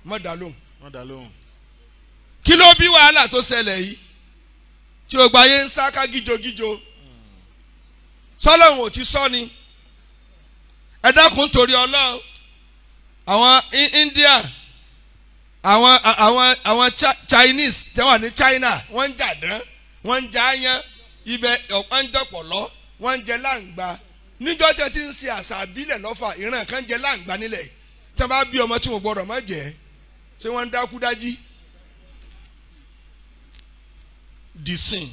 má dá lóhùn wọ́n dá lóhùn. kí ló bí wàhálà tó ṣẹlẹ̀ yìí tí o gba yé ń sá ká gíjogíjo sọlọ́run ò ti sọ ni ẹ dákun torí ọlọ́run àwọn I- India àwọn àwọn àwọn Chi- Chinese tí wọ́n wà ní China wọ́n ń jà dán wọ́n ń jà áyán ibẹ̀ ọ̀pọ̀ ń dọ̀pọ̀lọ́ wọ́n ń jẹ láǹgbá níjọ́ tí wọ́n ti ń ṣe àṣà àbílẹ̀ lọ́fà ìran kan jẹ láǹgbá nílẹ̀ tí wọ́n bá bí ọmọ tí wọ́n gbọ́dọ̀ má jẹ́ ṣé wọ́n ń dákú dájí disin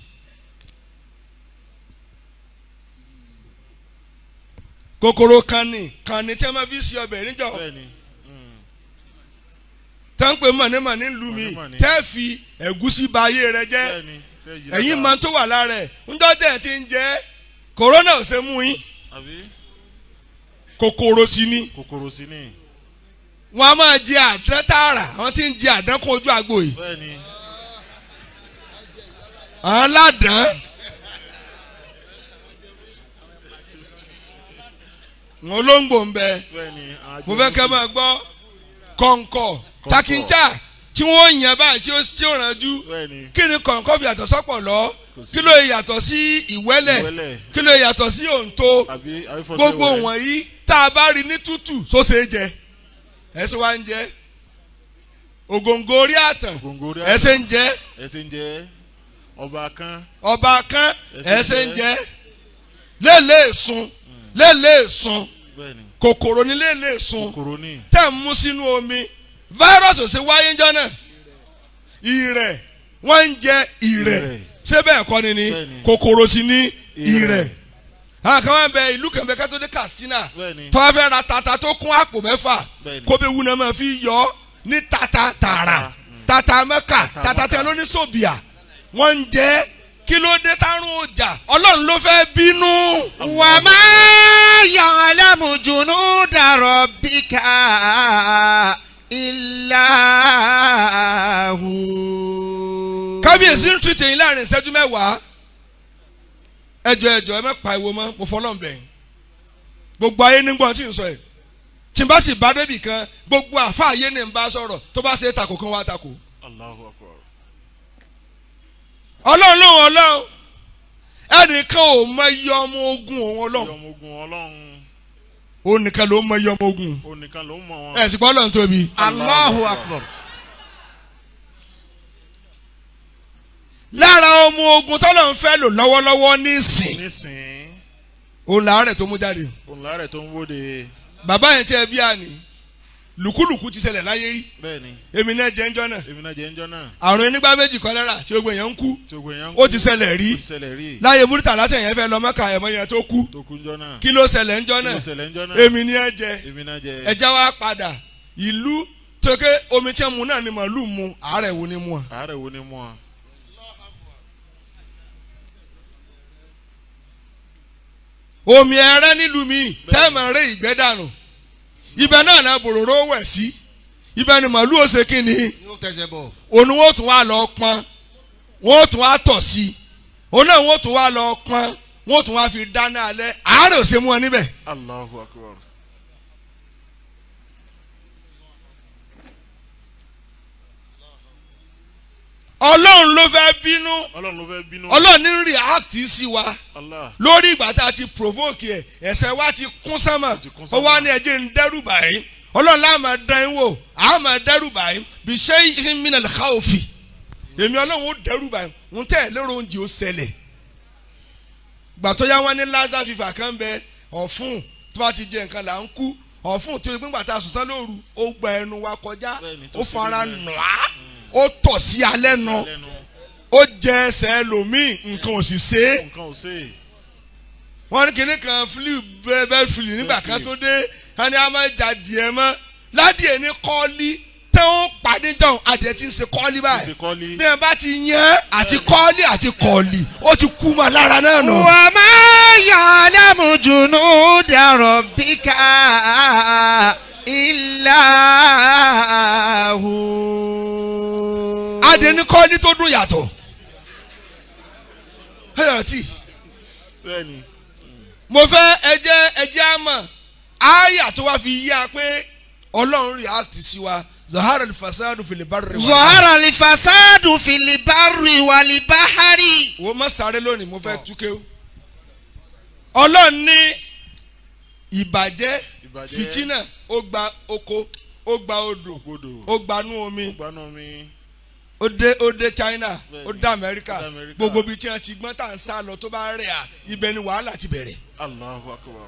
kòkòrò kanni kanni tí a máa fi ṣe ọbẹ̀ níjọ bẹ́ẹ̀ni. mm, tá ń pè mọ̀nìmọ̀nì ń lu mi Mọ̀nìmọ̀nì. tẹ́ fi ẹ̀gúsí ba ayé rẹ jẹ́ bẹ́ẹ̀ni. tẹ́ yí ẹ̀yin lára. máa tó wà lára ẹ̀ ńjọ́ tẹ̀ ti ń jẹ́ kòrónà ò ṣe mú yín àbí kòkòrò sí ni kòkòrò sí ni. wọ́n á máa jẹ àdán tààrà àwọn tí ń jẹ àdán kún ojú àgbo yìí bẹ́ẹ̀ni. àwọn ládàán wọn olóńgbò ń bẹ bẹ́ẹ̀ni. mo fẹ́ kẹ́ máa gbọ́ kọ̀ǹkọ̀ takincha tí wọ́n yàn báyìí tí ó tí ó rànjú bẹ́ẹ̀ni. kí ni kọ̀ǹkọ̀ fi yàtọ̀ sọ́pọ̀ lọ Kò sí. kí ló yàtọ̀ sí ìwẹ́lẹ̀ Ìwẹ́lẹ̀. kí ló yàtọ̀ sí òǹtó àbí àbí fọ́sẹ̀ gbogbo wẹ̀rẹ̀. wọ̀nyí tá a bá rí ní tútù sóse jẹ ẹsẹ wa ń jẹ ògòǹgò orí àtàn Ògòǹgò orí ẹsẹ ń jẹ ẹ ti ń jẹ ọba kan. ọba kan Ẹsẹ̀ ń ẹsẹ ń jẹ. jẹ lélẹ̀ sun lélẹ̀ sun bẹ́ẹ̀ni. kòkòrò ní lélẹ̀ sun kòkòrò ní. tẹ̀ ń mú sínú omi fáírọ́ọ̀sì ò ṣe wáyé ńjọ́ náà ìrẹ̀ wọ́n ń jẹ ìrẹ̀ Ìrẹ̀. ṣé bẹ́ẹ̀ kọ́ ni ni Bẹ́ẹ̀ni. kòkòrò sì ní Ìrẹ̀. ìrẹ̀ àwọn kan máa ń bẹ ìlú kan bẹ kátó dé Katsina bẹ́ẹ̀ni. tọ́ fẹ́ ra tata tó kún àpò mẹ́fà Bẹ́ẹ̀ni. kó bẹ wúna máa fi yọ ọ́ ní tata tààrà tata mẹ́ka tata tí a ló ní sòbìà wọ́n ń jẹ́ kí ló dé tárùn ọjà ọlọ́run ló fẹ́ bínú. وما يعلم جنود ربك إلا هو kábíyèsí ń tún tẹ̀yìn láàrin ìṣẹ́jú mẹ́wàá ẹjọ́ ẹjọ́ ẹ má pa ìwo mọ́ mo fọlọ́ bẹ̀yìn gbogbo ayé nígbọ́n tí ń sọ ẹ̀ tí n bá sì bá débì kan gbogbo àfa ayé ni n bá sọ̀rọ̀ tó bá ṣe é takò kan wá takò Allahu akbar. ọlọ́run lóhùn ọlọ́run ẹnìkan ò mọ iye ọmọ ogun òun ọlọ́run ọmọ ogun ọlọ́run òun nìkan ló mọ iye ọmọ ogun onìkan ló ń mọ wọn. ẹ̀ sì gbọ́ ọlọ́run tóbi الله أكبر lára ọmọ ogun tọ́lọ́run fẹ́ lò lọ́wọ́lọ́wọ́ nísìn nísìnyí òun làárẹ̀ tó mú jáde òun láàrẹ̀ tó ń wóde bàbá yẹn tí ẹ bí àní lùkúlùkú ti ṣẹlẹ̀ láyé rí bẹ́ẹ̀ni èmi náà jẹ́ ńjọ́ náà èmi náà jẹ́ ń jọ́ náà àrùn onígbà méjì kọ́lẹ́rà tí gbogbo èèyàn ń kú tí ogun èèyàn ń ó kú, ti ṣẹlẹ̀ rí ó ti ṣẹlẹ̀ rí láyé múrítà látẹ̀yìn fẹ́ lọ mọ́kà ẹ̀mọ́ yẹn tó kú tó kú ń jọ́ náà kí ló ṣẹlẹ̀ ńjọ́ kí ló náà ṣẹlẹ̀ ń jọ́ náà èmi ni ẹ jẹ èmi náà jẹ́ ẹja wa padà ìlú tókè omi tí mu náà ni màálù mu àárẹ̀ wo ni mu à. àárẹ̀ wo ni mú ọ. omi ẹrẹ nílùú mi tẹ́ẹ̀mọ̀ rẹ ìgbẹ́ dànù ibẹ̀ náà náà bòròró wẹ̀ sí ibẹ̀ ni màálù ó ṣe kí ni yóò tẹsẹ̀ bọ̀. òun wọ́n tún wá lọ pọn wọ́n tún wá tọ̀ sí òun náà wọ́n tún wá lọ pọn wọ́n tún wá fi dáná alẹ́ àárẹ̀ ò ṣe mú ọ níbẹ̀. Allahu akbar. ọlọ́run ló fẹ́ bínú ọlọ́run ló fẹ́ bínú. ọlọ́run ní react sí wa Allah lórí ìgbà tá a ti provoke ẹ̀ ẹ̀ṣẹ̀ wa ti kún sánmà ti kún ó sánmà. wá ní ẹjẹ́ ń dẹ́rù báyìí ọlọ́run láà máa dán yín wò àá máa dẹ́rù báyìí bí ṣé mina al-khawfi èmi ọlọ́run ó dẹ́rù báyìí ń tẹ̀ lérò oúnjẹ ó ṣẹlẹ̀ gbà tó yá wọn ní lassa fever kan bẹ ọ̀fun tó bá ti jẹ nǹkan là ń kú ọ̀fun tó yẹ pé gbà tá a sùn tán lóru ó gba ẹnu wa kọjá Bẹ́ẹ̀ni, tó ó sì fara rí bẹ́ẹ̀. nù á ó tọ̀ sí alẹ́ nù lẹ́nu ó jẹ ẹsẹ̀ ẹlòmíì nǹkan ò sì ṣe é nǹkan ò sè é. wọ́n ní kinní kan flu bẹ́ẹ̀ bẹ́ẹ̀ flu nígbà kan tó dé wọ́n ní a máa ja díẹ̀ mọ́ ládìẹ̀ ní kọ́ọ́lí tẹ́ ó pàdé jọ̀hún adìẹ ti ń ṣe kọ́ọ́lí ti báyìí kọ́lí. bí ẹ bá ti yán àti kọ́ọ́lí àti kọ́ọ̀lì ó ti kú mọ́ lára náà nù. وما يعلم جنود ربك إلا هو adìẹ ní kọ́ọ́lí tó dùn yàtọ̀ ẹ yàrá tí bẹ́ẹ̀ni mo fẹ́ ẹjẹ́ ẹjẹ́ àmọ̀ àyà tó wá fi yá pé ọlọ́run react sí wa zahara alfasadu fil barri wal bahri. ظهر الفساد في البر والبحر wo má sáré lónìí mo fẹ́ túké o. ọlọ́run ní ìbàjẹ́ Ìbàjẹ́. fìtínà ó gba oko ó gba odò gbọdọ̀ ó gbanú omi gbaná mi ó dé ó dé China Bẹ́ẹ̀ni. ó dé Amẹ́ríkà Ó dé Amẹ́ríkà. gbogbo ibi tí wọ́n ti gbọ́n tá à ń sá lọ tó bá rẹ̀ à ibẹ̀ ni wàhálà ti bẹ̀rẹ̀. Allahu akbar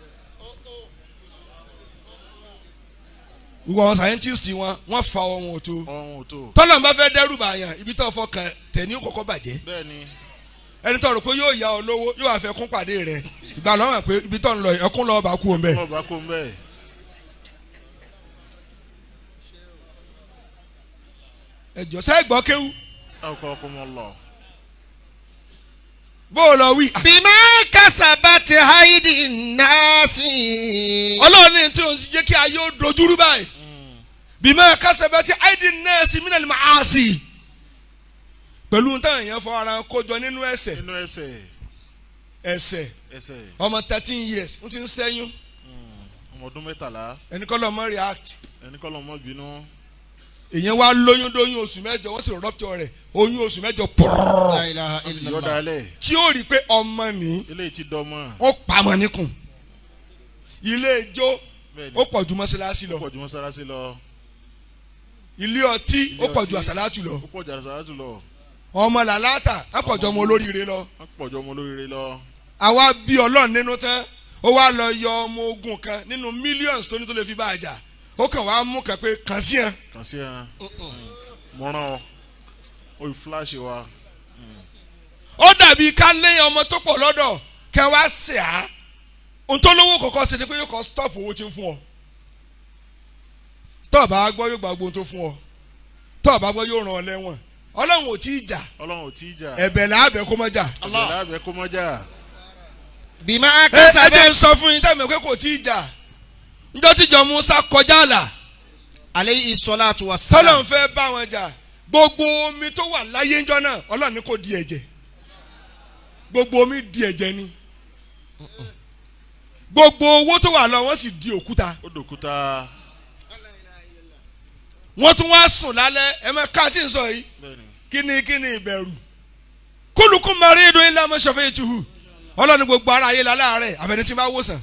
gbogbo àwọn scientist wọn wọ́n fa ohun òtó ọ̀hún ò tó tọ́lọ̀ bá fẹ́ dẹ́rù bàyàn ibi tó fọkàn tẹ̀ ní kọ́kọ́ bàjẹ́ bẹ́ẹ̀ ni ẹni tó rò pé yóò yá ọ lówó yóò wá fẹ́ kún pàdé rẹ̀ ìgbà lọ́wọ́ pé ibi tó ń lọ ẹkún lọ́ọ́ bá kú òun bẹ́ẹ̀. ọba kó ń bẹ́ẹ̀ ẹjọ sẹ gbọ́ kéwú ọkọ̀ ọkọ̀ mọ́ lọ bó o lọ wí. بما كسبت أيدي الناس ọlọ́run ní tí òun ti jẹ́ kí ayé ó dojúrú báyìí bímọ kásẹ̀bẹ̀ tí àìdí nẹ́ẹ̀sì mí nàlẹ́ máa sì. pẹ̀lú táwọn èèyàn fọ ara kójọ nínú ẹsẹ̀ nínú ẹsẹ̀ ẹsẹ̀ ẹsẹ̀ ọmọ thirteen years ń ti ń sẹ́yún mm, ọmọ ọdún mẹ́tàlá ẹni kọ́ lọ́mọ react ẹni kọ́ lọ́mọ bínú èèyàn wá lóyún dóyún oṣù mẹ́jọ wọ́n sì rọ́pútọ̀ rẹ̀ oyún oṣù mẹ́jọ pọ̀rọ̀ لا إله إلا الله yọ̀dálẹ̀ tí ó rí i pé ọmọ ní eléyìí ti dọ́mọ ó pamọ́ níkùn ilé ijó bẹ́ẹ̀ ni ó pọ̀ ju mọ́ṣáláṣí lọ ó pọ̀ ju mọ́sálásí lọ ilé ọtí ó pọ̀ ju àsálàtù lọ ó pọ̀ ju àṣàlátù lọ ọmọ làlátà á pọ̀ ju ọmọ olóríire lọ ó pọ̀ ju ọmọ olóríire lọ àwa bí ọlọ́run nínú tán ó wá lọ yọ ọmọ ogun kan nínú millions tó ní tó lè fi bá a jà ó kàn wá mú kan pé kàn sí ẹ kàn sí ẹ mọ́rán ọ ó yí fúláṣì wa ó dàbí ká lé ọmọ tó pọ̀ lọ́dọ̀ kẹ wá sè á ohun tó lówó kọ̀ọ̀kan ṣe ni pé yóò kọ́ stop owó tí ń fún ọ tó o bá gbọ́ yóò gba gbóhun tó fún ọ tó o bá gbọ́ yóò ràn ọ lẹ́wọ̀n ọlọ́run ò tí ì jà ọlọ́run ò tí ì jà ẹ̀bẹ̀ làábẹ̀ kó má jà Allah lábẹ́ kó mọ́ jà بما ẹ ẹ كسبت jẹ́ n sọ fún yín tẹ́lẹ̀ pé kò tí ì jà njọ́ tíjọ Musa kọjá àlà عليه الصلاة tọ́lọ̀ ń والسلام fẹ́ bá wọn jà gbogbo omi tó wà láyé ńjọ́ náà ọlọ́run ní kò di ẹ̀jẹ̀ gbogbo omi di ẹ̀jẹ̀ ni gbogbo owó tó wà lọ wọ́n sì di òkúta ó dòkúta wọ́n tún wá sùn lálẹ́ ẹ máa ká tí ń sọ yìí bẹ́ẹ̀ ni kí ni kí ni ìbẹ̀rù kúlùkùn mọ̀rí ìdún ilé ọmọ ṣọ̀fẹ́ ìtuhù ọlọ́run ní gbogbo ara ayé la láàárẹ̀ àbẹ̀ni tí ń bá wòsàn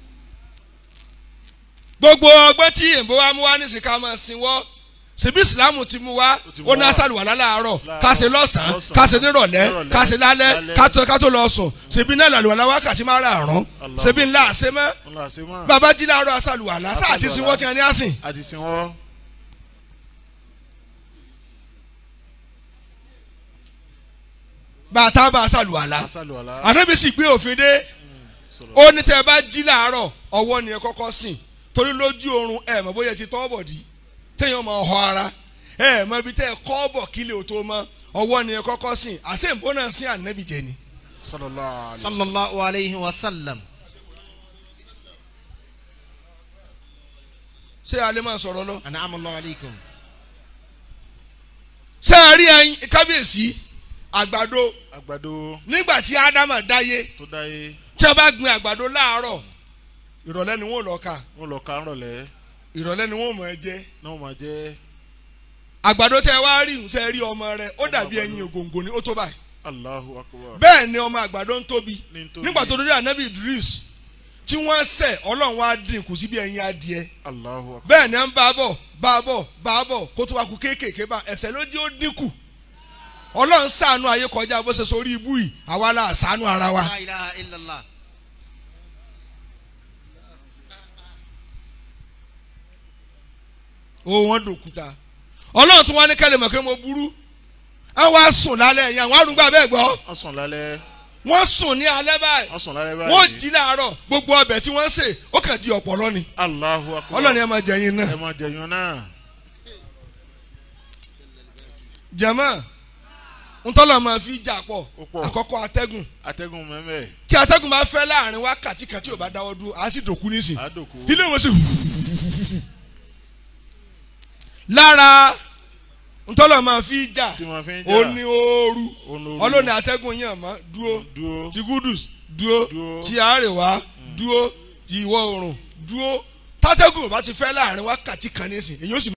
gbogbo ọgbẹ́ tí èèbó wa mú wá nísìnyí ká máa sinwọ́ ṣebí ìsìlámù ti mú wá Ó ti mú ó ní wá. àṣàlùwà láàárọ̀ Láàárọ̀, ká ṣe lọ́sàn-án lọ́sàn-án, ká ṣe nírọ̀lẹ́ nírọ̀lẹ́, ká ṣe lálẹ́ lálẹ́. ká tó- ká tó lọ sùn ṣebí náà làlùwà láwá kàtí máa rà àrùn Allah. ṣebí ńlá àṣẹ mọ́ wọn là ṣe mọ́ bàbá jí láàárọ̀ àṣàlùwà lá sáà ti sinwọ́ tí wọ́n ní àsìn àti sin wọ́n bàtà bá àṣàlùwà lá asálù àlá ànábì sì gbé òfin dé sọ̀rọ̀ ó ní tẹ́ ẹ bá jí láàárọ̀ ọwọ́ ni ẹ kọ́kọ́ sìn torí lójú oorun ẹ mọ̀ bóyá ẹ ti tọ́ bọ̀ di téèyàn máa họ ara ẹ mọ̀ ibi tẹ́ ẹ kọ́ bọ̀ kílẹ̀ ò tó mọ́ ọwọ́ ni ẹ kọ́kọ́ sìn àṣẹ ìbọn náà sí ànábì jẹ ni. sallallahu alaihi صلى الله عليه وسلم ṣé alẹ́ máa sọ̀rọ̀ lọ. أنعم الله عليكم ṣé ẹ rí ẹyin kábíyèsí àgbàdo àgbàdo nígbà tí ádámà dáyé tó dáyé tí wọ́n bá gbin àgbàdo láàárọ̀ ìrọ̀lẹ́ ni wọ́n lọ ká wọn lọ ká rọ̀lẹ́ ìrọ̀lẹ́ ni wọ́n mọ̀ ẹ́ jẹ́ náà wọn máa jẹ́ àgbàdo tẹ́ ẹ wá rí ṣe rí ọmọ rẹ ó Ọmọ dàbí àgbàdo. ẹyin ògòǹgò ni ó tó báyìí Allahu akbar bẹ́ẹ̀ ni ọmọ àgbàdo ń tóbi Ní ń tóbi. nígbà tó dórí ànábì Idris tí wọ́n sẹ̀ ọlọ́run wá dín kù sí bí ẹyin adìẹ Allahu akbar bẹ́ẹ̀ ni à ń bá a bọ̀ bá a bọ̀ bá a bọ̀ kó tó wá ku kéékèèké bá ẹsẹ̀ ló dí ó dínkù ọlọ́run ṣàánú ayé kọjá bó ṣe sórí ibú yìí àwa la ṣàánú ara wa. لا إله إلا الله ó wọ́n dòkúta ọlọ́run tún wá ní kẹ́lẹ́ mọ̀ pé mo burú àwọn wá sùn lálẹ́ yẹn àwọn arúgbó abẹ́ gbọ́ wọ́n sùn lálẹ́ wọ́n sùn ní alẹ́ báyìí wọ́n sùn lálẹ́ báyìí wọ́n jí láàárọ̀ gbogbo ọbẹ̀ tí wọ́n ń sè ó kàn di ọ̀pọ̀lọ́ ni Allahu akbar ọlọ́run yẹn máa jẹ yín náà ẹ máa jẹyàn náà jẹ̀mọ́ ntọ́lọ̀ máa fi jà pọ̀ Ó pọ̀. àkọ́kọ́ atẹ́gùn atẹ́gùn mẹ́mẹ́ tí atẹ́gùn bá fẹ́ láàrin wákàtí kan tí ò bá dáwọ́ dúró á sì dòkú nísìn àdòkú ilé wọn sì lára ntọ́lọ̀ máa fi jà tí wọ́n fi ń jà ó ní ooru Olórí. ọlọ́ni atẹ́gùn yàn mọ́ dúró dúró ti gudus dúró Dúró. ti àríwá dúró ti ìwọ̀ oòrùn dúró tátẹ́gùn ò bá ti fẹ́ láàrin wákàtí kan nísìn èyí ó sì